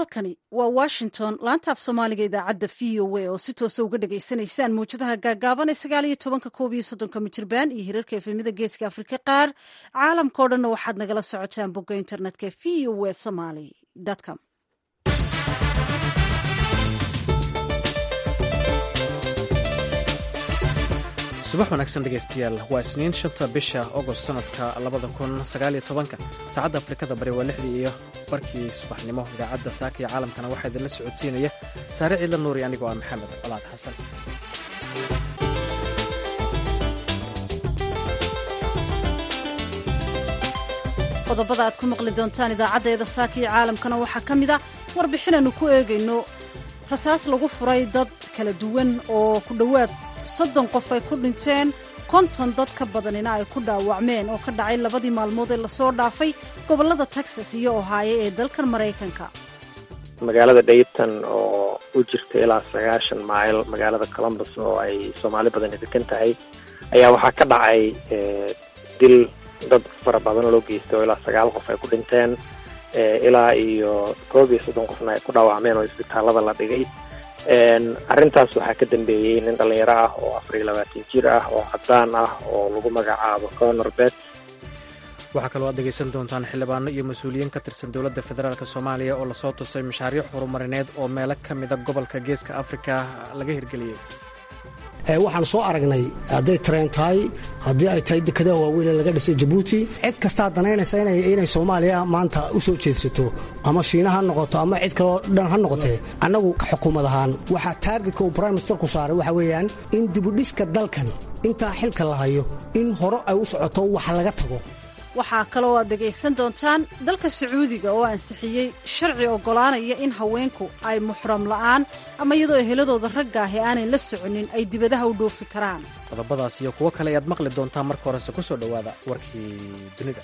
halkani waa washington laanta af soomaaliga idaacadda v o a oo si toosa uga dhagaysanaysaan mawjadaha gaagaaban ee sagaal iyo tobanka koob iyo soddonka mijirbaan iyo hirarka efemida geeska afrika qaar caalamkao dhanna waxaad nagala socotaan bogga internetka v o a somaly com subax wanaagsan dhegaystayaal waa isniin shanta bisha agost sanadka labada kun sagaaliyo tobanka saacadda afrikada bari waa lixdii iyo barkii subaxnimo idaacadda saaka iyo caalamkana waxaa idinla socodsiinaya saare ciidla nuuri anigoo ah maxamed colaad xasan qodobada aad ku maqli doontaan idaacaddeeda saaka iyo caalamkana waxaa ka mid a warbixinaannu ku eegayno rasaas lagu furay dad kala duwan oo ku dhowaad soddon qof ay ku dhinteen konton dad ka badanina ay ku dhaawacmeen oo ka dhacay labadii maalmood ee lasoo dhaafay gobollada texas iyo ohaayo ee dalkan maraykanka magaalada dayton oo u jirta ilaa sagaashan mayl magaalada columbus oo ay soomaali badani degan tahay ayaa waxaa ka dhacay dil dad fara badan loo geystay oo ilaa sagaal qof ay ku dhinteen ilaa iyo koob iyo soddon qofna ay ku dhaawacmeen oo isbitaalada la dhigay arrintaas waxaa ka dambeeyey nin dhalinyaro ah oo afar iyo labaatan jir ah oo caddaan ah oo lagu magacaabo conor bet waxaa kaloo aad dhegaysan doontaan xildhibaano iyo mas-uuliyiin ka tirsan dowladda federaalk soomaaliya oo lasoo tusay mashaariic horumarineed oo meelo ka mida gobolka geeska afrika laga hirgeliyey waxaan soo aragnay hadday tareen tahay haddii ay tahay dekadaha waaweyn ee laga dhisay jabuuti cid kastaa danaynaysa inay soomaaliya maanta u soo jeedsato ama shiina ha noqoto ama cid kaloo dhan ha noqotee annagu xukuumad ahaan waxaa taargetka uu brime ministerku saaray waxa weeyaan in dibudhiska dalkan intaa xilka la hayo in hore ay u socoto wax laga tago waxaa kaloo aad dhegaysan doontaan dalka sacuudiga oo ansixiyey sharci oggolaanaya in haweenku ay muxram la'aan ama iyadoo eheladooda raggaahi aanay la soconin ay dibadaha u dhoofi karaan qodobadaas iyo kuwo kale ayaad maqli doontaan marka horese ku soo dhowaada warkii dunida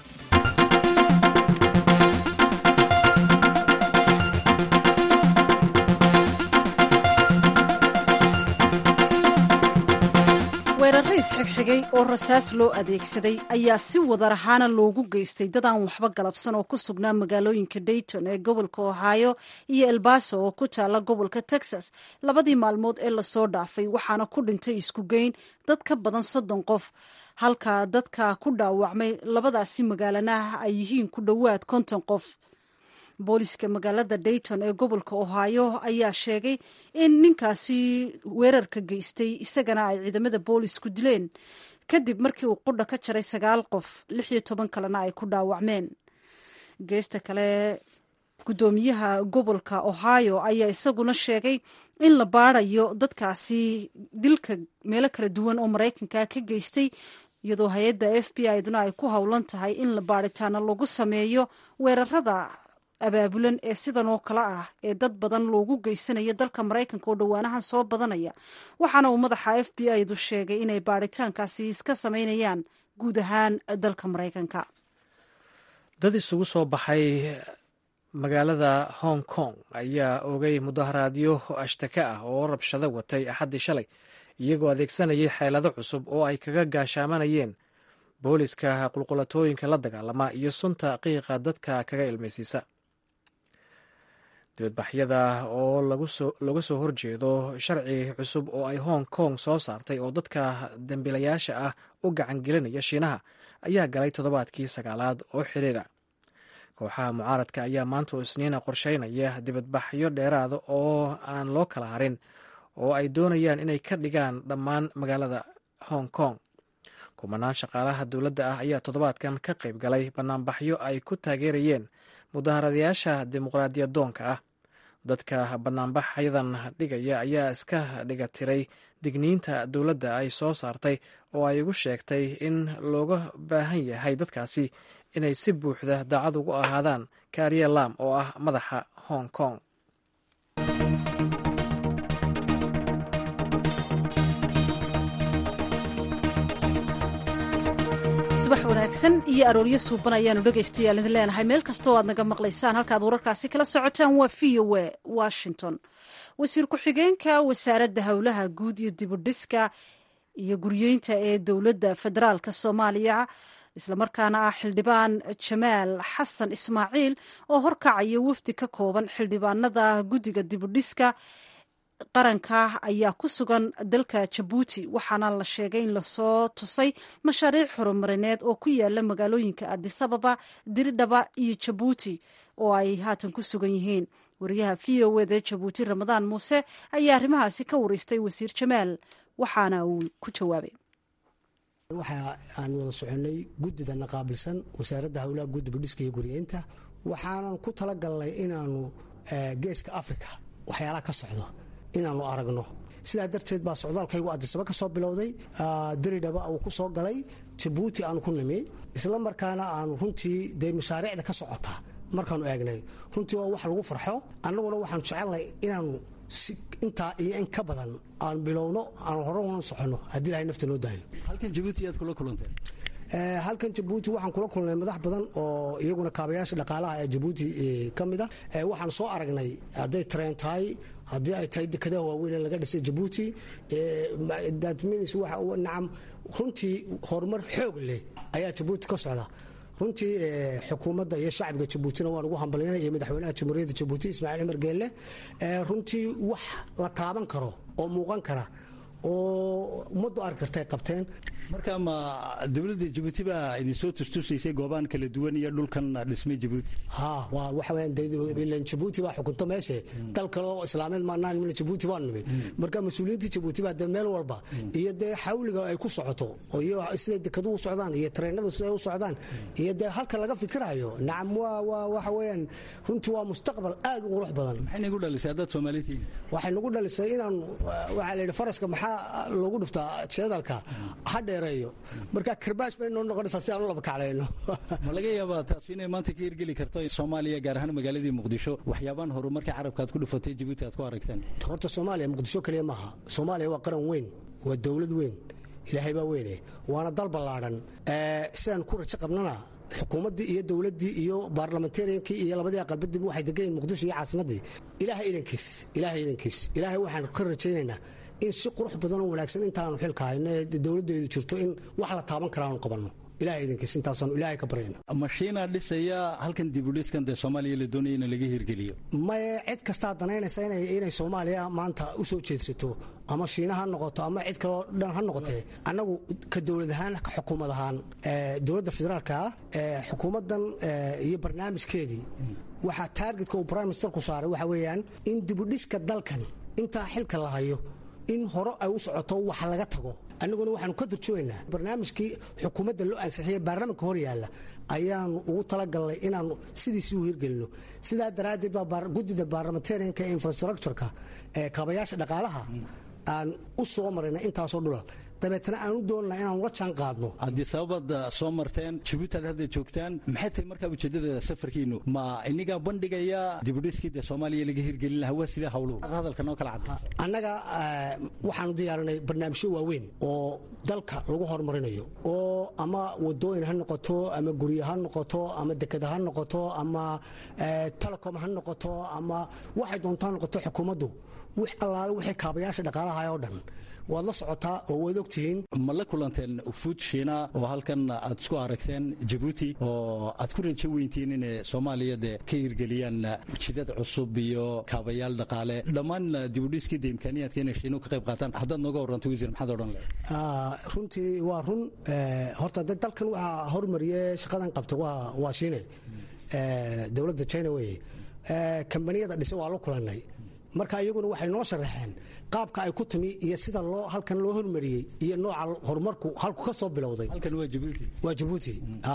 weerarra isxigxigay oo rasaas loo adeegsaday ayaa si wadar ahaana loogu geystay dad aan waxba galabsan oo ku sugnaa magaalooyinka dayton ee gobolka ohio iyo elbaso oo ku taala gobolka texas labadii maalmood ee lasoo dhaafay waxaana ku dhintay isku geyn dad ka badan soddon qof halka dadka ku dhaawacmay labadaasi magaalanaha ay yihiin ku dhowaad konton qof booliska magaalada dayton ee gobolka ohio ayaa sheegay in ninkaasi weerarka geystay isagana ay ciidamada boolisku dileen kadib markii uu qudha ka jaray sagaal qof lix iyo toban kalena ay ku dhaawacmeen geesta kale guddoomiyaha gobolka ohio ayaa isaguna sheegay in la baadayo dadkaasi dilka meelo kala duwan oo maraykanka ka geystay iyadoo hay-adda f b i duna ay ku howlan tahay in la baadhitaana lagu sameeyo weerarada abaabulan ee sidan oo kale ah ee dad badan loogu geysanayo dalka maraykanka oo dhowaanahan soo badanaya waxaana uu madaxa f b i du sheegay inay baadhitaankaasi iska samaynayaan guud ahaan dalka maraykanka dad isugu soo baxay magaalada hong kong ayaa ogay mudaharaadyo ashtaka ah oo rabshado watay axaddii shalay iyagoo adeegsanayay xeelado cusub oo ay kaga gaashaamanayeen booliska qulqulatooyinka la dagaalama iyo sunta qiiqa dadka kaga ilmaysiisa dibadbaxyada oo looga soo horjeedo sharci cusub oo ay hong kong soo saartay oo dadka dambiilayaasha ah u gacan gelinaya shiinaha ayaa galay toddobaadkii sagaalaad oo xiriira kooxaha mucaaradka ayaa maanta oo isniina qorsheynaya dibadbaxyo dheeraada oo aan loo kala harin oo ay doonayaan inay ka dhigaan dhammaan magaalada hong kong kumanaan shaqaalaha dowladda ah ayaa toddobaadkan ka qayb galay banaanbaxyo ay ku taageerayeen mudaharadayaasha dimuqraadiyadoonka ah dadka banaanbaxyadan dhigaya ayaa iska dhiga tiray digniinta dowladda ay soo saartay oo ay ugu sheegtay in looga baahan yahay dadkaasi inay si buuxda daacad ugu ahaadaan kaariye lam oo ah madaxa hong kong subax wanaagsan iyo arooryo suuban ayaanu dhegaystayaal idin leenahay meel kastoo aad naga maqlaysaan halkaad wararkaasi kala socotaan waa v o a washington wasiir ku-xigeenka wasaaradda howlaha guud iyo dibudhiska iyo guryeynta ee dowladda federaalka soomaaliya islamarkaana ah xildhibaan jamaal xasan ismaaciil oo horkacaya wafdi ka kooban xildhibaanada guddiga dibudhiska qaranka ayaa ku sugan dalka jabuuti waxaana la sheegay in lasoo tusay mashaariic horumarineed oo ku yaala magaalooyinka adisababa diridhaba iyo jabuuti oo ay haatan ku sugan yihiin wariyaha v o eda jabuuti ramadaan muuse ayaa arrimahaasi ka wareystay wasiir jamaal waxaana uu ku jawaabay waxa aan wada soconay guddida naqaabilsan wasaaradda howlaha guddiba dhiska iyo guriyeynta waxaanan ku talagalnay inaanu geeska africa waxyaalaha ka socdo inaanu aragno sidaa darteed baa socdaalkaygu adisaba ka soo bilowday diridhaba uu ku soo galay jabuuti aanu ku nimi isla markaana aanu runtii dee mashaariicda ka socota markaanu eegnay runtii waa wax lagu farxo annaguna waxaanu jecelnahay inaanu intaa iyo in ka badan aan bilowno aan hore una soconno haddii ilahay nafta noo daayo halkan jabuuti aad kula kulanteen halkan jabuuti waxaan kula kulnay madax badan oo iyaguna kaabayaasha dhaqaalaha ee jabuuti ka mid ah waxaan soo aragnay hadday tareen tahay haddii ay tahay dekadaha waaweyn ee laga dhisay jabuuti nacam runtii horumar xoog leh ayaa jabuuti ka socda runtii xukuumadda iyo shacbiga jabuutina waan ugu hambalyanay iyo madaxweynaha jamhuuriyadda jabuuti ismaaciil cumar geelle runtii wax la taaban karo oo muuqan kara oo ummaddu arki kartay qabteen marka ma dowladda jabuuti baa idinsoo tustusaysay goobaan kala duwan iyo dhulkan dhismay jabuuti ha waa waxa weeyaan jabuuti baa xukunto meeshe dal kale oo islaameed maanaan mina jabuuti baan nimid marka mas-uuliyiinta jabuuti baa dee meel walba iyo dee xawliga ay ku socoto iyo siday dekeduhu u socdaan iyo tareenadu siday u socdaan iyo dee halka laga fikirayo nacam waa waa waxa weeyaan runtii waa mustaqbal aad u qurux badan maxay nagu dhalisay haddaad soomaalitiin waxay nagu dhalisay inaan waxaa la yidhi faraska maxaa loogu dhuftaa jeedalka hadhe marka karbaash bay noo noqonaysaa si aan u laba kaclayno ma laga yaabaa taas inay maanta ka hirgeli karto soomaaliya gaar ahaan magaaladii muqdisho waxyaabaan horumarkii carabka aad ku dhufatay jabuuti aad ku aragteen horta soomaaliya muqdisho keliya maaha soomaaliya waa qaran weyn waa dowlad weyn ilaahay baa weyne waana dal ballaadhan sidaan ku rajo qabnana xukuumaddii iyo dowladdii iyo baarlamentariankii iyo labadii aqalbadiba waxay degan yihin muqdisho iyo caasimaddii ilaahay idankiis ilaahay idankiis ilaahay waxaan ka rajaynaynaa in si qurux badan oo wanaagsan intaanu xilka hayno ee dowladdeedu jirto in wax la taaban kara aanu qabanno ilahay idankiis intaasaanu ilaahay ka baryayna mashiinaa dhisaya halkan dibudhiskan dee soomaaliya la doonaya in laga hirgeliyo maye cid kastaa danaynaysa inay soomaaliya maanta u soo jeedsato ama shiina ha noqoto ama cid kaleo dhan ha noqotee annagu ka dowlad ahaan ka xukuumad ahaan dowladda federaalka ah xukuumaddan iyo barnaamijkeedii waxaa taargetka uu prime ministerku saaray waxa weeyaan in dibudhiska dalkan intaa xilka la hayo in hore ay u socoto wax laga tago annaguna waxaanu ka durjugaynaa barnaamijkii xukuumadda loo ansixiyey baarlamanka hor yaalla ayaanu ugu talagalnay inaanu sidiisii u hirgelino sidaa daraaddeed baa guddida baarlamentarianka ee infrastructureka ee kaabayaasha dhaqaalaha aan u soo marayna intaasoo dhula dabeetna aan u doonnaa inaanu la jaan qaadno haddii sababaad soo marteen jabuuti aad hadda joogtaan maxay tahay markaa ujeeddada safarkiinu ma inigaa bandhigaya dibudhiskii dee soomaaliya laga hirgelin lahaa waa sidee hawluhu hadalka noo kala cadda annaga waxaanu diyaarinay barnaamijyo waaweyn oo dalka lagu horumarinayo oo ama wadooyin ha noqoto ama guryo ha noqoto ama dekeda ha noqoto ama telecom ha noqoto ama waxay doontaa noqoto xukuumaddu wix allaale wixii kaabayaasha dhaqaalaha oo dhan waad la socotaa oo waad ogtihiin ma la kulanteen fuud shiina oo halkan aad isku aragteen jabuuti oo aad ku rajo weyntihiin inay soomaaliya dee ka hirgeliyaan jidad cusub iyo kaabayaal dhaqaale dhammaan dibudhiskii de imkaaniyaadka inay shiinu ka qayb qaataan haddaad nooga warrantay wasiir maxaad odhan leh runtii waa run horta de dalkan waxaa hormariye shaqadan qabta waa shiine dowladda china weye kambaniyada dhise waa la kulannay marka iyaguna waxay noo sharaxeen qaabka ay ku timi iyo sida loo halkan loo hormariyey iyo nooca horumarku halku ka soo bilowday halkan waa jabuuti waa jabuuti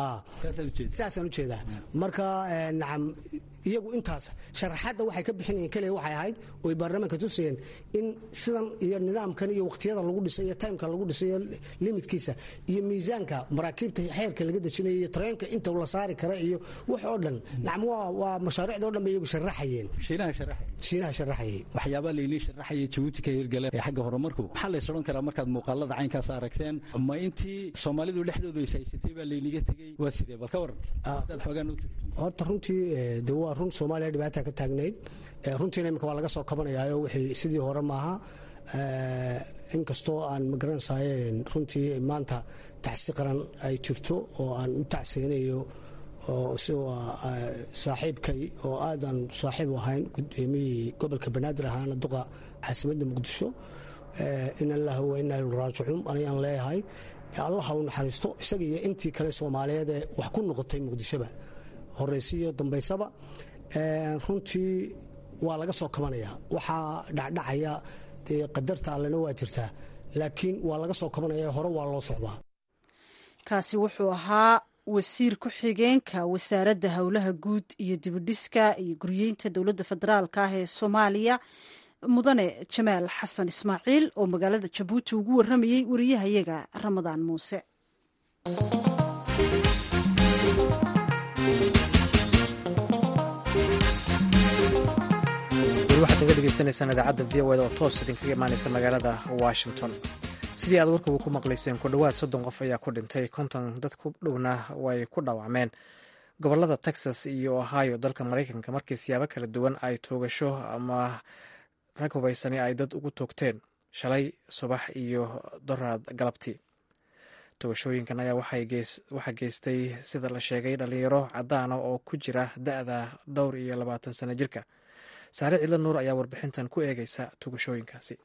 saasaan ujeedaa marka nacam iyagu intaas sharaxaadda waxay ka bixinayeen keliya waxay ahayd oy baarlamaanka tusayeen in sidan iyo nidaamkan iyo waqtiyada lagu dhisay iyo timeka lagu dhisay iyo limitkiisa iyo miisaanka maraakiibta xeerka laga dejinayo iyo tareenka inta la saari kara iyo wax oo dhan nacam waa waa mashaariicda o dhan bay iyagu sharaxayeen shiinaha sharaxay shiinaha sharaxayay waxyaabaa laynii sharaxaya jabuuti ka hirgale ee xagga horumarku maxaa lays odhan karaa markaad muuqaalada caynkaas aragteen ma intii soomaalidu dhexdooda is haysatay baa layniga tegey waa sidee bal ka waran hadaad xoogaan u horta runtii de waa run soomaaliya dhibaata ka taagnayd runtiina imika waa laga soo kabanayaayo wixii sidii hore maaha inkastoo aan magaranaysaye runtii maanta tacsi qaran ay jirto oo aan u tacsiyanayo oo saaxiibkay oo aadan saaxiib u ahayn gudoomiyihii gobolka banaadir ahaana duqa caasimadda muqdisho in allah wa inaa raajicuun ayaan leeyahay allah u naxariisto isaga iyo intii kale soomaaliyeed ee wax ku noqotay muqdishoba horeysiyo dambaysaba runtii waa laga soo kabanayaa waxaa dhacdhacaya dee qadarta allena waa jirtaa laakiin waa laga soo kabanaya hore waa loo socdaa kaasi wuxuu ahaa wasiir ku-xigeenka wasaaradda howlaha guud iyo dibidhiska iyo guryeynta dowladda federaalka ah ee soomaaliya mudane jamaal xasan ismaaciil oo magaalada jabuuti ugu waramayey wariyahayaga ramadaan muuse waxaad naga dhegeysanaysaan idaacadda v o eda oo toos idinkaga imaanaysa magaalada washington sidii aad warkaba ku maqlayseen ku dhowaad soddon qof ayaa ku dhintay konton dad ku dhowna way ku dhaawacmeen gobolada texas iyo ohio dalka maraykanka markii siyaabo kala duwan ay toogasho ama rag hubaysani ay dad ugu toogteen shalay subax iyo doraad galabtii toogashooyinkan ayaa waxaa geystay sida la sheegay dhalinyaro cadaana oo ku jira da-da dhowr iyo labaatan sano jirka saare cidlo nuur ayaa warbixintan ku eegaysa tugashooyinkaasi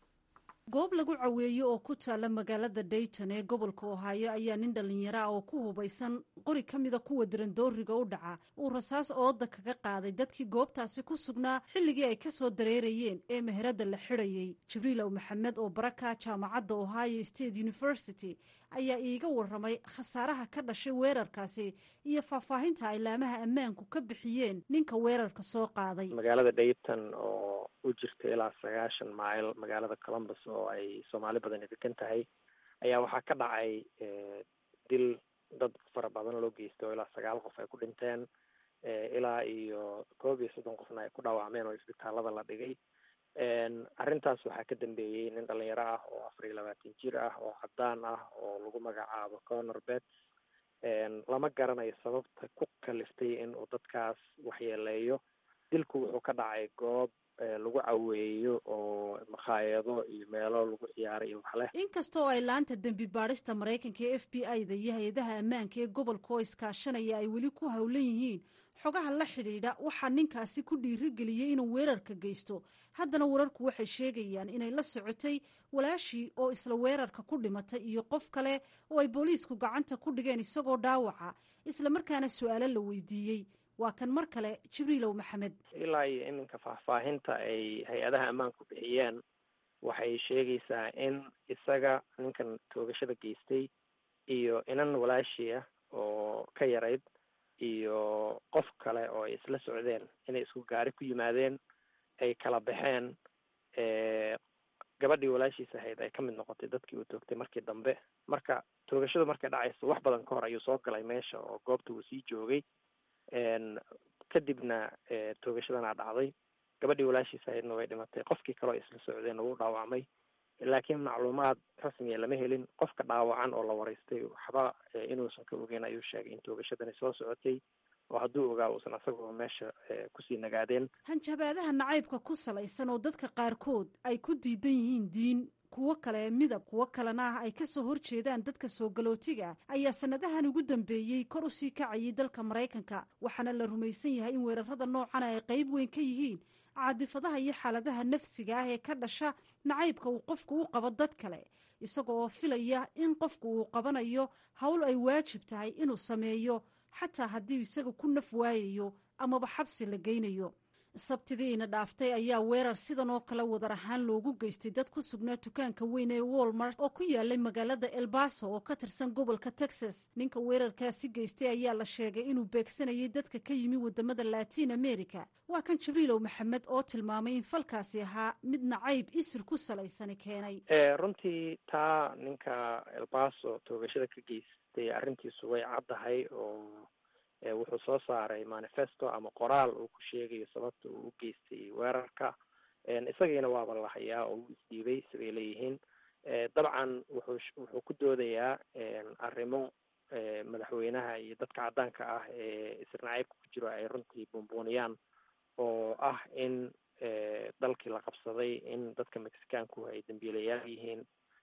goob lagu caweeyo oo ku taala magaalada dayton ee gobolka ohaayo ayaa nin dhallinyaro ah oo ku hubaysan qori ka mida kuwa dirandooriga u dhaca uu rasaas ooda kaga qaaday dadkii goobtaasi ku sugnaa xilligii ay ka soo dareerayeen ee meherada la xidhayay jibriilow maxamed oo baraka jaamacadda ohio state university ayaa iiga waramay khasaaraha ka dhashay weerarkaasi iyo faahfaahinta ay laamaha ammaanku ka bixiyeen ninka weerarka soo qaaday magaalada dayton oo u jirta ilaa sagaashan mayl magaalada columbus oo ay soomaali badani degan tahay ayaa waxaa ka dhacay dil dad fara badan loo geystay oo ilaa sagaal qof ay ku dhinteen ilaa iyo koob iyo soddon qofna ay ku dhaawacmeen oo isbitaalada la dhigay arrintaas waxaa ka dambeeyey nin dhalinyaro ah oo afar iyo labaatan jir ah oo cadaan ah oo lagu magacaabo conor bet lama garanayo sababta ku kaliftay in uu dadkaas waxyeeleeyo dilku wuxuu ka dhacay goob lagu caweeyo oo makhaayado iyo meelo lagu ciyaaray iyo waxleh inkasta oo ay laanta dembi baadhista maraykanka ee f b i da iyo hay-adaha ammaanka ee gobolka oo iskaashanaya ay weli ku howlan yihiin xogaha la xidhiidha waxaa ninkaasi ku dhiirigeliyey inuu weerarka geysto haddana wararku waxay sheegayaan inay la socotay walaashii oo isla weerarka ku dhimatay iyo qof kale oo ay booliisku gacanta ku dhigeen isagoo dhaawaca isla markaana su-aalo la weydiiyey waa kan mar kale jibriilow maxamed ilaa iyo iminka faahfaahinta ay hay-adaha ammaanku bixiyeen waxay sheegaysaa in isaga ninkan toogashada geystay iyo inan walaashii ah oo ka yarayd iyo qof kale oo ay isla socdeen inay isku gaari ku yimaadeen ay kala baxeen gabadhii walaashiis ahayd ay ka mid noqotay dadkii uu toogtay markii dambe marka toogashadu markay dhacayso wax badan ka hor ayuu soo galay meesha oo goobta uu sii joogay kadibna toogashadana dhacday gabadhii walaashiis ahaydna way dhimatay qofkii kaleo isla socdeen wuu dhaawacmay laakiin macluumaad rasmiya lama helin qofka dhaawacan oo la waraystay waxba inuusan ka ogeyn ayuu sheegay in toogashadani soo socotay oo hadduu ogaa uusan asagoo meesha kusii nagaadeen hanjabaadaha nacaybka ku salaysan oo dadka qaarkood ay ku diidan yihiin diin kuwo kale midab kuwo kalena ah ay kasoo horjeedaan dadka soo galootiga ayaa sanadahan ugu dambeeyey kor usii kacayay dalka maraykanka waxaana la rumaysan yahay in weerarada noocan ay qayb weyn ka yihiin caadifadaha iyo xaaladaha nafsiga ah ee ka dhasha nacaybka uu qofku u qabo dad kale isaga oo filaya in qofku uu qabanayo howl ay waajib tahay inuu sameeyo xataa haddii isaga ku naf waayayo amaba xabsi la geynayo sabtidiina dhaaftay ayaa weerar sidan oo kale wadar ahaan loogu geystay dad ku sugnaa dukaanka weyn ee walmart oo ku yaalay magaalada elbaso oo ka tirsan gobolka texas ninka weerarkaasi geystay ayaa la sheegay inuu beegsanayay dadka ka yimi wadamada latin america waa kan jibriilow maxamed oo tilmaamay in falkaasi ahaa mid nacayb isir ku salaysani keenay runtii taa ninka elbaso toogashada ka geystay arrintiisu way caddahay oo wuxuu soo saaray manifesto ama qoraal uu ku sheegayo sababta uu u geystay weerarka isagiina waaba la hayaa oo uu isdhiibay siday leeyihiin dabcan wuxuu wuxuu ku doodayaa arrimo madaxweynaha iyo dadka caddaanka ah ee isirnacaybka ku jiro ay runtii buunbuuniyaan oo ah in dalkii la qabsaday in dadka mexicaanku ay dambiilayaal yihiin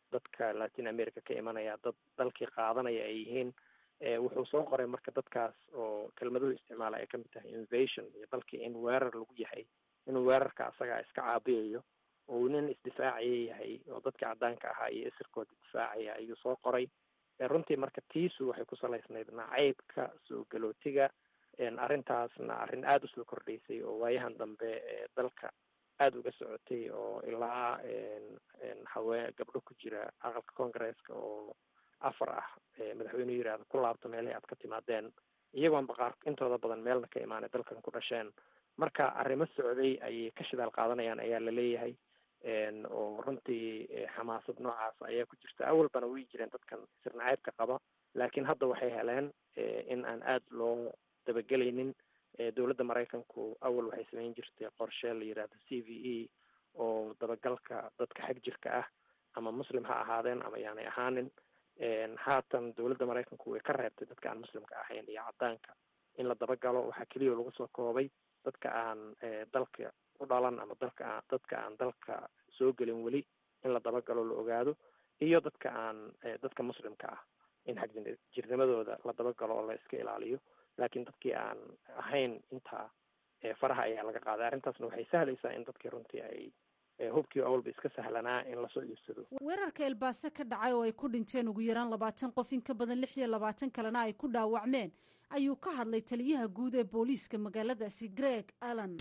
dadka latin america ka imanaya dad dalkii qaadanaya ay yihiin wuxuu soo qoray marka dadkaas oo kelmaduhu isticmaala ay kamid tahay invasion iyo dalkii in weerar lagu yahay inuu weerarka asagaa iska caabiyayo oo uu nin isdifaacaya yahay oo dadkii caddaanka ahaa iyo isirkooda difaacaya ayuu soo qoray runtii marka tiisu waxay ku salaysnayd nacaybka soo galootiga arrintaasna arrin aada usoo kordhaysay oo waayahan dambe dalka aada uga socotay oo ilaa hawee gabdho ku jira aqalka congaresska oo afar ah madaxweynuhu yirahda ku laabto meelihii aad ka timaadeen iyagoon baqaar intooda badan meelna ka imaanay dalkan ku dhasheen marka arrimo socday ayay ka shidaal qaadanayaan ayaa la leeyahay oo runtii xamaasad noocaas ayaa ku jirta awalbana way jireen dadkan sirnacaybka qaba laakiin hadda waxay heleen in aan aada loo dabagelaynin dowladda maraykanku awal waxay samayn jirtay qorshe la yirahdo c v e oo dabagalka dadka xag jirka ah ama muslim ha ahaadeen ama yaanay ahaanin haatan dowladda maraykanku way ka reebtay dadka aan muslimka ahayn iyo caddaanka in la dabagalo waxaa keliya lagu soo koobay dadka aan dalka u dhalan ama dalka aan dadka aan dalka soo gelin weli in la dabagalo la ogaado iyo dadka aan dadka muslimka ah in xag jirnimadooda la dabagalo oo la iska ilaaliyo laakiin dadkii aan ahayn intaa faraha ayaa laga qaaday arrintaasna waxay sahlaysaa in dadkii runtii ay hubkii awalba iska sahlanaa in lasoo iibsado weerarka elbaase ka dhacay oo ay ku dhinteen ugu yaraan labaatan qof in ka badan lix iyo labaatan kalena ay ku dhaawacmeen ayuu ka hadlay taliyaha guud ee booliiska magaaladaasi greg allan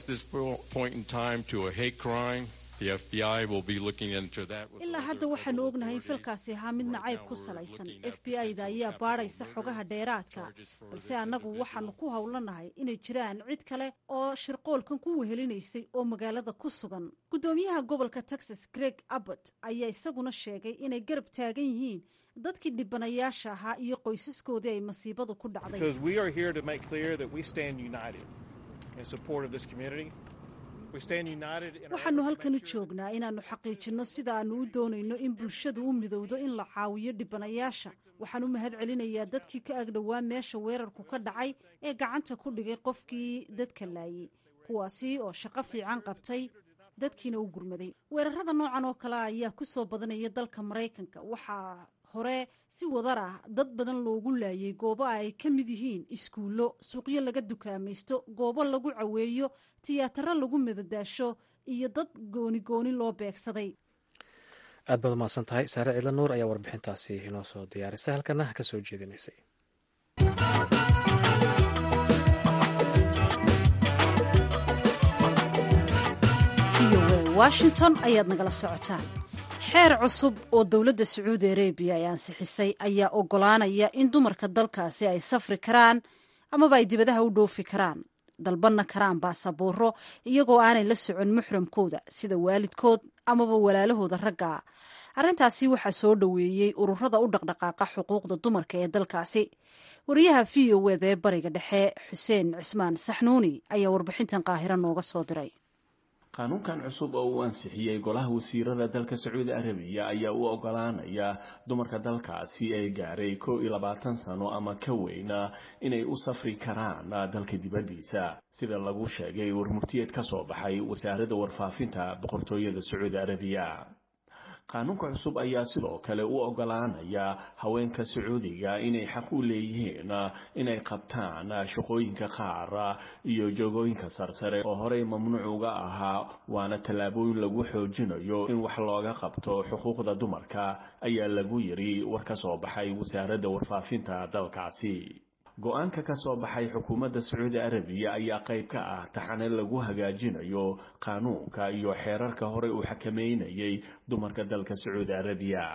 ilaa hadda waxaanu ognahay in falkaasi ahaa mid nacayb ku salaysan f b i da ayaa baadhaysa xogaha dheeraadka balse annagu waxaanu ku howlanahay inay jiraan cid kale oo shirqoolkan ku wehelinaysay oo magaalada ku sugan guddoomiyaha gobolka texas greg abbott ayaa isaguna sheegay inay garab taagan yihiin dadkii dhibanayaasha ahaa iyo qoysaskoodii ay masiibadu ku dhacday waxaanu halkan u joognaa inaannu xaqiijinno sida aannu u doonayno in bulshadu u midowdo in la caawiyo dhibanayaasha waxaan u mahad celinayaa dadkii ka agdhowaa meesha weerarku ka dhacay ee gacanta ku dhigay qofkii dadka laayay kuwaasi oo shaqo fiican qabtay dadkiina u gurmaday weerarada noocan oo kale ayaa ku soo badanaya dalka maraykanka waxaa hore si wadar ah dad badan loogu laayay goobo ay ka mid yihiin iskuullo suuqyo laga dukaamaysto goobo lagu caweeyo tiyaataro lagu madadaasho iyo dad gooni gooni loo beegsaday aad baad umahadsan tahay saare ciidla nuur ayaa warbixintaasi inoo soo diyaarisay halkana ka soo jeedinaysay washington ayaad nagala socotaan xeer cusub oo dowladda sacuudi arabiya ay ansixisay ayaa ogolaanaya in dumarka dalkaasi ay safri karaan amaba ay dibadaha u dhoofi karaan dalbanna karaan baasabooro iyagoo aanay la socon muxramkooda sida waalidkood amaba walaalahooda raggaa arrintaasi waxaa soo dhoweeyey ururada u dhaqdhaqaaqa xuquuqda dumarka ee dalkaasi wariyaha v o wda ee bariga dhexe xuseen cismaan saxnuuni ayaa warbixintan qaahiro nooga soo diray qaanuunkan cusub oo uu ansixiyey golaha wasiirada dalka sacuudi arabiya ayaa u ogolaanaya dumarka dalkaasi ee gaaray kow iyo labaatan sano ama ka weyna inay u safri karaan dalka dibaddiisa sida lagu sheegay warmurtiyeed ka soo baxay wasaaradda warfaafinta boqortooyada sacuudi arabiya qaanuunka cusub ayaa sidoo kale u ogolaanaya haweenka sacuudiga inay xaq u leeyihiin inay qabtaan shaqooyinka qaar iyo joogooyinka sarsare oo horey mamnuuc uga ahaa waana tallaabooyin lagu xoojinayo in wax looga qabto xuquuqda dumarka ayaa lagu yiri war ka soo baxay wasaaradda warfaafinta dalkaasi go-aanka ka soo baxay xukuumadda sacuudi arabiya ayaa qayb ka ah taxane lagu hagaajinayo qaanuunka iyo xeerarka horey uu xakameynayay dumarka dalka sacuudi arabiya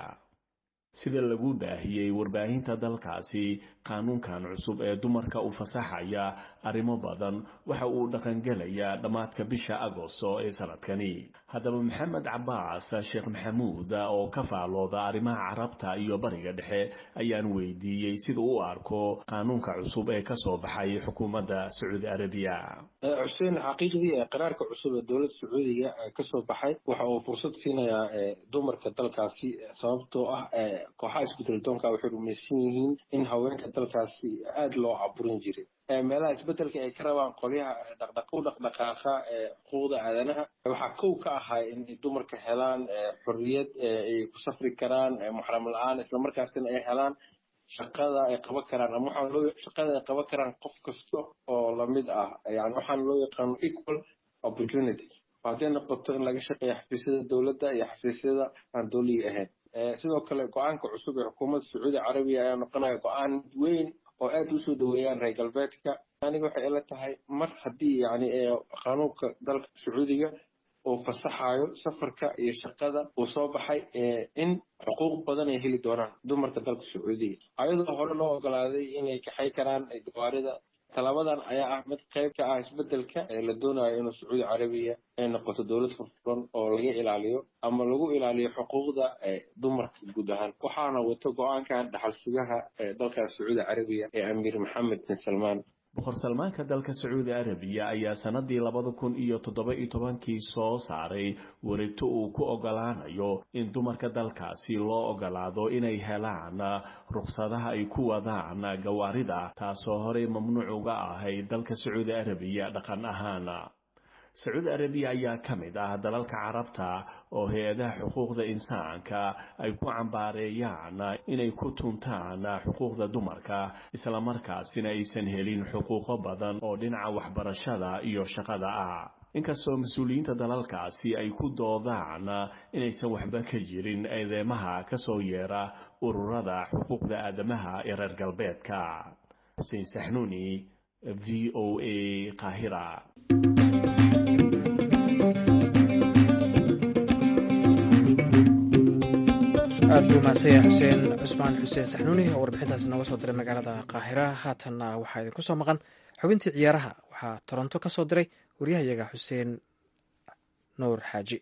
sida lagu baahiyey warbaahinta dalkaasi qaanuunkan cusub ee dumarka u fasaxaya arrimo badan waxa uu dhaqangelayaa dhammaadka bisha agosto ee sanadkani haddaba maxamed cabaas sheekh maxamuud oo ka faalooda arrimaha carabta iyo bariga dhexe ayaan weydiiyey sida u arko qaanuunka cusub ee kasoo baxay xukuumadda sacuudi arabiya xuseen xaqiiqdii qaraarka cusub ee dowladda sacuudiga kasoo baxay waxa uu fursad siinayaa dumarka dalkaasi sababtoo ah kooxaha isbedeldoonka waxay rumaysan yihiin in haweenka dalkaasi aada loo caburin jiray meelaha isbedelka ay ka rabaan qolyaha u dhaqdhaqaaqa xuquuqda aadanaha waxaa kow ka ahaa inay dumarka helaan xorriyad ay ku safri karaan muxram la-aan islamarkaasina ay helaan shaqada ay qaban karaan ama waxaan loo shaqada ay qaban karaan qof kasta oo lamid ah yani waxaan loo yaqaano equal opportunity hadday noqoto in laga shaqeeya xafiisyada dowladda iyo xafiisyada aan dowliga ahayn sidoo kale go-aanka cusub ee xukuumadda sacuudi carabiya ayaa noqonaya go-aan weyn oo aad usoo dhaweeyaan reer galbeedka aniga waxay ila tahay mar haddii yani qanuunka dalka sacuudiga uu fasaxayo safarka iyo shaqada uu soo baxay in xuquuq badan ay heli doonaan dumarka dalka sacuudiga ayadoo hore loo ogolaaday inay kaxay karaan gawaarida talaabadan ayaa ah mid qayb ka ah isbedelka ee la doonayo inuu sacuudi carabiya ay noqoto dowlad furfuran oo laga ilaaliyo ama lagu ilaaliyo xuquuqda dumarka guud ahaan waxaana wato go-aankan dhaxal sugaha ee dalkaas sacuudi carabiya ee amiir maxamed bin salmaan boqor salmaanka dalka sacuudi arabiya ayaa sanadii labada kun iyo toddoba iyo tobankii soo saaray wareegto uu ku ogolaanayo in dumarka dalkaasi loo ogolaado inay helaan rukhsadaha ay ku wadaan gawaarida taasoo horey mamnuuc uga ahayd dalka sacuudi arabiya dhaqan ahaan sacuudi arabiya ayaa ka mid ah dalalka carabta oo hay-adaha xuquuqda insaanka ay ku cambaareeyaan inay ku tuntaan xuquuqda dumarka islamarkaasina aysan helin xuquuqo badan oo dhinaca waxbarashada iyo shaqada ah inkastoo mas-uuliyiinta dalalkaasi ay ku doodaan inaysan waxba ka jirin eedeymaha ka soo yeera ururada xuquuqda aadamaha ee reer galbeedka xuseen saxnuuni v o a qaahira aad buu mahadsanyahay xuseen cusmaan xuseen saxnuuni oo warbixintaasi nooga soo diray magaalada qaahira haatanna waxaa idinku soo maqan xubintii ciyaaraha waxaa toronto ka soo diray waryahayaga xuseen nuur xaaji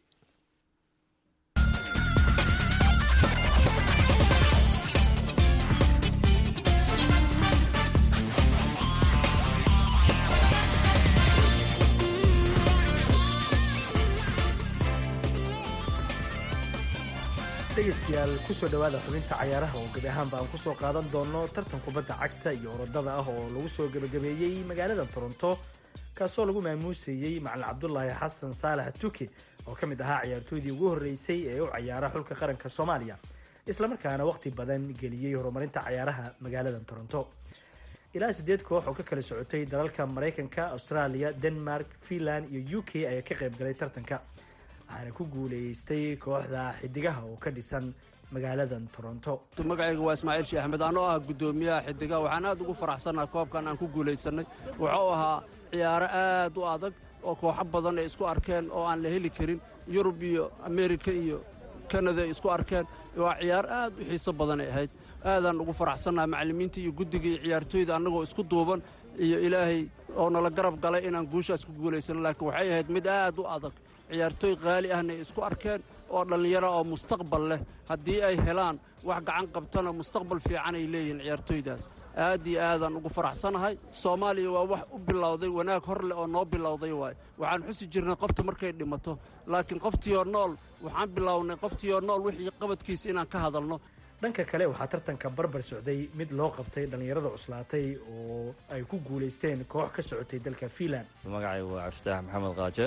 dhegeystayaal kusoo dhowaada xubinta cayaaraha oo gebi ahaanba aan kusoo qaadan doono tartan kubadda cagta iyo orodada ah oo lagu soo gebagabeeyey magaalada toronto kaasoo lagu maamuusayey macalin cabdulaahi xasan saalax tuki oo ka mid ahaa ciyaartooydii ugu horreysay ee u cayaara xulka qaranka soomaaliya islamarkaana waqti badan geliyey horumarinta cayaaraha magaalada toronto ilaa sideed koox oo ka kala socotay dalalka maraykanka australia denmark finland iyo u k ayaa ka qayb galay tartanka waxaana ku guuleystay kooxda xidigaha oo ka dhisan magaaladan toronto magacayga waa ismaaciil sheekh axmed anoo ah guddoomiyaha xidigaha waxaan aad ugu faraxsannaha koobkan aan ku guulaysanay wuxuu ahaa ciyaaro aad u adag oo kooxo badan ay isku arkeen oo aan la heli karin yurub iyo amerika iyo kanada ay isku arkeen waa ciyaar aad u xiiso badan ay ahayd aadaan ugu faraxsannaha macallimiinta iyo guddiga iyo ciyaartooyda annagoo isku duuban iyo ilaahay oo nala garab galay inaan guushaas ku guulaysano laakiin waxay ahayd mid aad u adag ciyaartooy qaali ahna ay isku arkeen oo dhallinyaro oo mustaqbal leh haddii ay helaan wax gacan qabtana mustaqbal fiican ay leeyihiin ciyaartooydaas aad iyo aadaan ugu faraxsanahay soomaaliya waa wax u bilowday wanaag hor leh oo noo bilowday waay waxaan xusi jirnay qofta markay dhimato laakiin qoftiioo nool waxaan bilownay qoftiioo nool wixii qabadkiisa inaan ka hadalno dhanka kale waxaa tartanka barbar socday mid loo qabtay dhallinyarada cuslaatay oo ay ku guulaysteen koox ka socotay dalka fiinland magacaygu waa cabdifitaax maxamed qaaje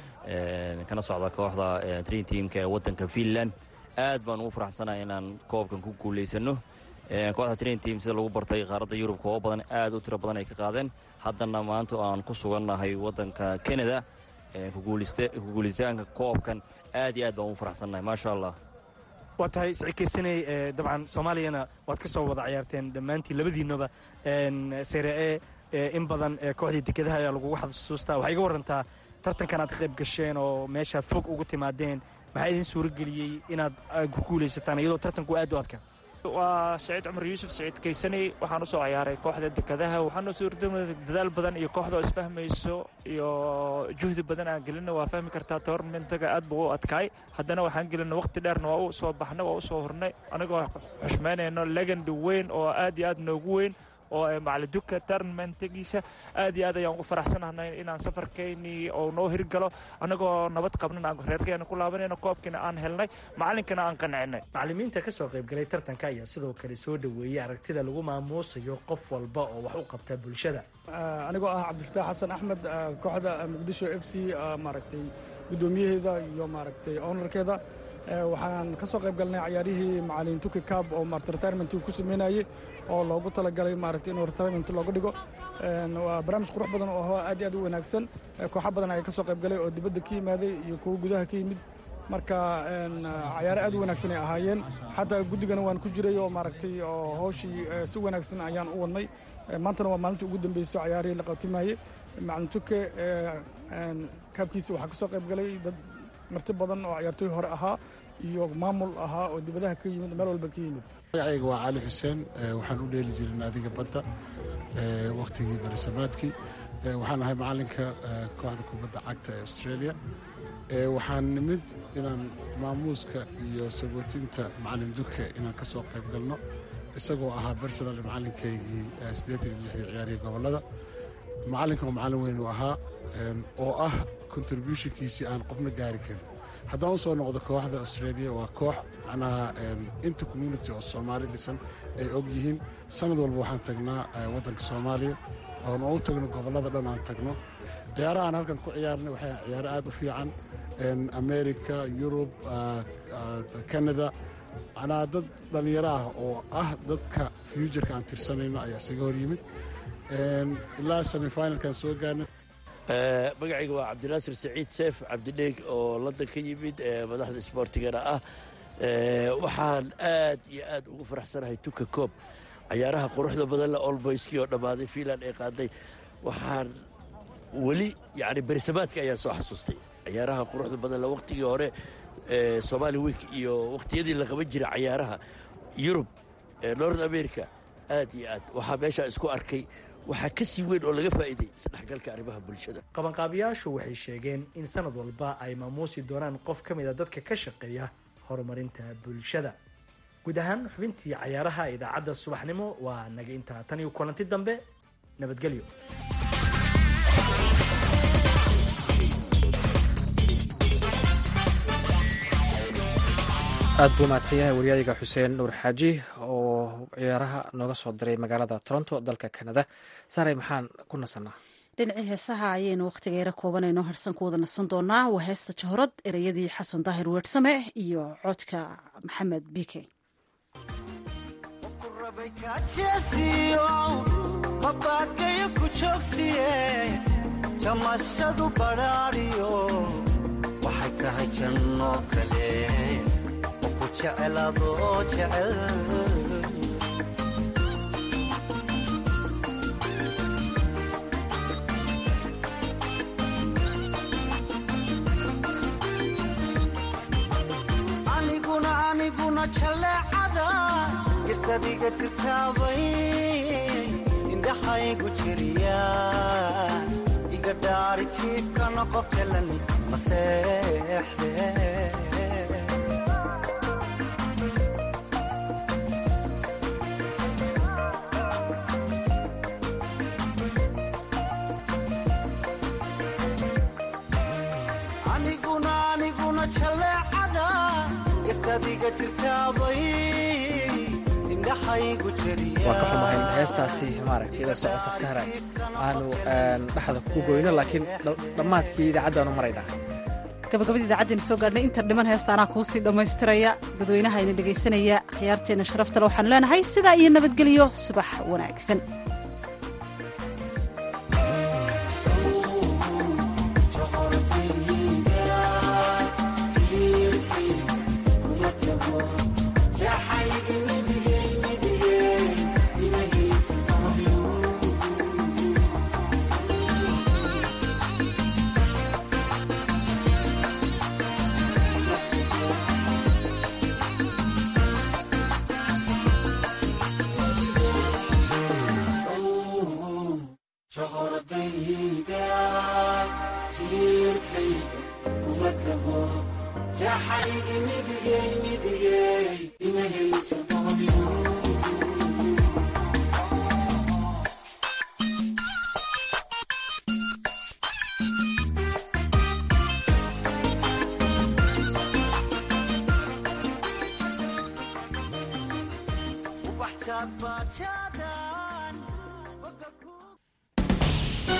kana socda kooxda trin teamka ee waddanka fiinland aad baan ugu faraxsanahay inaan koobkan ku guulaysano kooxda trin team sida lagu bartay qaaradda yurub koobo badan aad u tiro badan ay ka qaadeen haddana maanta aan ku sugannahay waddanka canada kuguulistaanka koobkan aad iyo aad baan ugu faraxsannahay maasha allah waa tahay sicikaysanay dabcan soomaaliyana waad ka soo wada ciyaarteen dhammaantiin labadiinaba sere e in badan kooxdii dekedaha ayaa lagugu xasuustaa waxaa iga warantaa tartankan aad ka qayb gasheen oo meesha fog ugu timaadeen maxaa idin suuro geliyey inaad ku guulaysataan iyadoo tartanku aad u adka waa saciid cumar yuusuf saciid kaysaney waxaan usoo ciyaaray kooxda dekadaha waxaana suurtamada dadaal badan iyo kooxda oo isfahmayso iyo juhdi badan aan gelina waa fahmi kartaa toornamentaga aad buu u adkaay haddana waxaan gelina waqti dheerna waa u soo baxnay waa u soo hornay anigoo xushmaynayno legandi weyn oo aad iyo aad noogu weyn oo macaliduka tournamentigiisa aad iyo aad ayaan ugu faraxsanahnay inaan safarkeynii oo noo hirgalo annagoo nabad qabnan aan reerkeena ku laabanayno koobkiina aan helnay macalinkana aan qancinay macalimiinta ka soo qaybgalay tartanka ayaa sidoo kale soo dhoweeyey aragtida lagu maamuusayo qof walba oo wax u qabta bulshada anigoo ah cabdifataax xasan axmed kooxda muqdisho f c maaragtay guddoomiyaheeda iyo maaragtay ownarkeeda waxaan ka soo qayb galnay cayaarihii macalin tuki cab oo maarata retirement ku sameynayey oo loogu talagalay maaragtay inuu retirement looga dhigo waa barnaamij qurux badan oo aad iyo aad u wanaagsan kooxo badan ayaa ka soo qayb galay oo dibadda ka yimaaday iyo kuwo gudaha ka yimid marka cayaare aad u wanaagsan ay ahaayeen xataa guddigana waan ku jiray oo maaragtay oo hawshii si wanaagsan ayaan u wadnay maantana waa maalintii ugu dambeysay cayaarihii la qabtimayey macalin tuke kaabkiisa waxaa ka soo qayb galay dad marti badan oo cayaartooy hore ahaa iyo maamul ahaa oo dibadaha ka yimid meel walba ka yimid magacayga waa cali xuseen waxaan u dheeli jiray naadiga badda wakhtigii barisamaadkii waxaan ahay macalinka kooxda kubadda cagta ee australia waxaan nimid inaan maamuuska iyo sagootinta macalin duke inaan ka soo qayb galno isagoo ahaa bersonal macalinkaygii siddeetan iyo lixdii ciyaarihii gobollada macalinkan oo macallin weyn uu ahaa oo ah contributionkiisii aan qofna gaari karin haddaan u soo noqdo kooxda australia waa koox macnaha inta community oo soomaali dhisan ay og yihiin sanad walba waxaan tagnaa waddanka soomaaliya oon u tagno gobollada dhan aan tagno ciyaaraha aan halkan ku ciyaarnay waxay ciyaaro aad u fiican america yurub canada macnaha dad dhallinyaro ah oo ah dadka futureka aan tirsanayno ayaa isaga hor yimid ilaa semifinalkan soo gaarnay magacayga waa cabdinaasir saciid seef cabdidheeg oo london ka yimid madaxda isboortigana ah waxaan aad iyo aad ugu faraxsanahay tuka koob cayaaraha quruxda badan le olboyskii oo dhammaaday fiinland ay qaaday waxaan weli yani berisamaadka ayaan soo xasuustay cayaaraha quruxda badan le wakhtigii hore somaali week iyo wakhtiyadii la qaban jiray cayaaraha yurub north america aad iyo aad waxaa meeshaa isku arkay waxaa ka sii weyn oo laga faa'iiday isdhexgalka arrimaha bulshada qabanqaabiyaashu waxay sheegeen in sanad walba ay maamuusi doonaan qof ka mid a dadka ka shaqeeya horumarinta bulshada guud ahaan xubintii cayaaraha idaacadda subaxnimo waa naga intaa tan iyo kulanti dambe nabadgelyo aad buu mahadsan yahay waryaadiga xuseen nuur xaaji oo ciyaaraha nooga soo diray magaalada toronto dalka canada saaray maxaan ku nasanaa dhinacii heesaha ayaynu wakhtigeera koobanayno harsan ku wada nasan doonaa waa heesta jahorad ereyadii xasan daahir weersame iyo codka maxamed bike mabakayo ku joogsiye jamashadu badhaadhiyo waxay tahay janno kale oo ku jecel adoo jecel aniguna aniguna jaleecada isadiga jirtaabay indhaxaygu jiriya iga dhaari jiibkana qof jalan maseexde aniguna aniguna jaleecada isadiga jirtaabay waan ka xumahay heestaasi maaragtay ida socota sahra aanu dhexda ku goyno laakiin dhammaadkii idaacaddaanu maraynaa gabagabadii idaacaddeena soo gaadhnay inta dhiman heesta anaa kuu sii dhammaystiraya dadweynaha ina dhegaysanaya khiyaarteenna sharaftale waxaanu leenahay sidaa iyo nabadgelyo subax wanaagsan baja